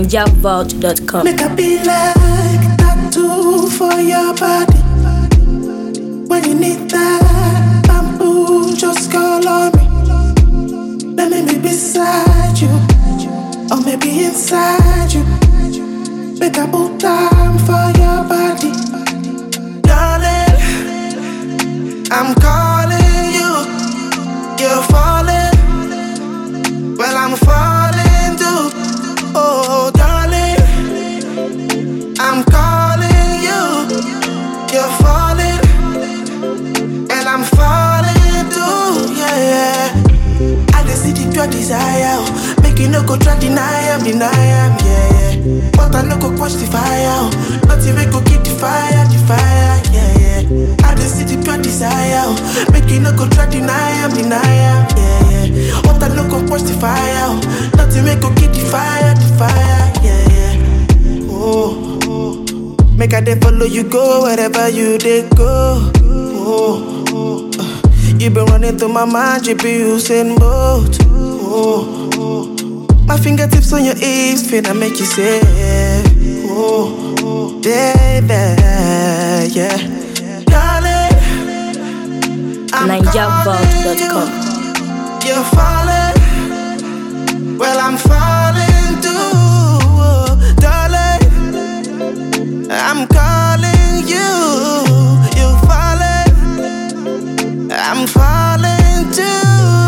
NigerVault.com. Make I be like tattoo for your body. When you need that bamboo, just call on me. Let me be beside you, or maybe inside you. Make I put time for your body, darling. I'm calling you, you're falling. Well, I'm falling too. Oh, darling, I'm calling you. You're falling, and I'm falling too. Yeah, yeah. I just see the pure desire. oh. Make you no go try deny am, deny am. Yeah, yeah. But I no go quench the fire. oh. Not even go keep the fire, the fire. Yeah, yeah. I just see the pure desire. oh. Make you no go try deny am, deny am. Yeah, yeah. But I no go quench the fire. oh. Not even go keep the fire, the fire. Yeah, yeah. Oh, oh. Make I dey follow you go wherever you dey go. Oh, oh. uh, You been running through my mind, you be using both. Oh, oh. My fingertips on your hips, finna make you say, oh, oh, baby, yeah. Darling, I'm NigerVault.com. calling you. You're falling, well I'm falling too, oh, darling. I'm calling you, you falling, I'm falling too.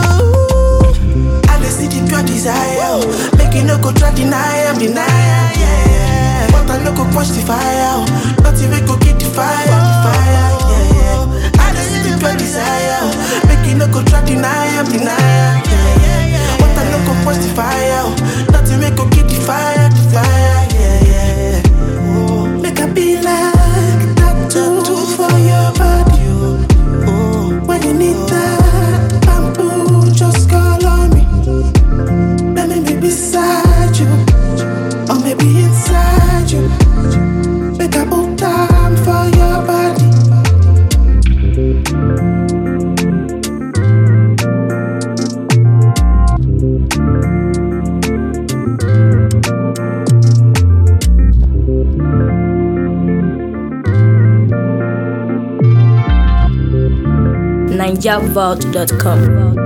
I just see the pure desire, oh. make you no go try deny am, deny am, yeah, yeah. But I no go quench the fire, oh. not even go get the fire, the fire, yeah, yeah. I just see the pure desire, oh. make you no go try deny am, deny am, yeah, yeah. But I no go quench the fire, oh. not even go get the fire, the fire, yeah, yeah. Oh, make I be like tattoo for your body. Oh, when you need that bamboo, just call on me. Let me be beside you, or maybe inside you. Make I put time for your body. NigerVault.com.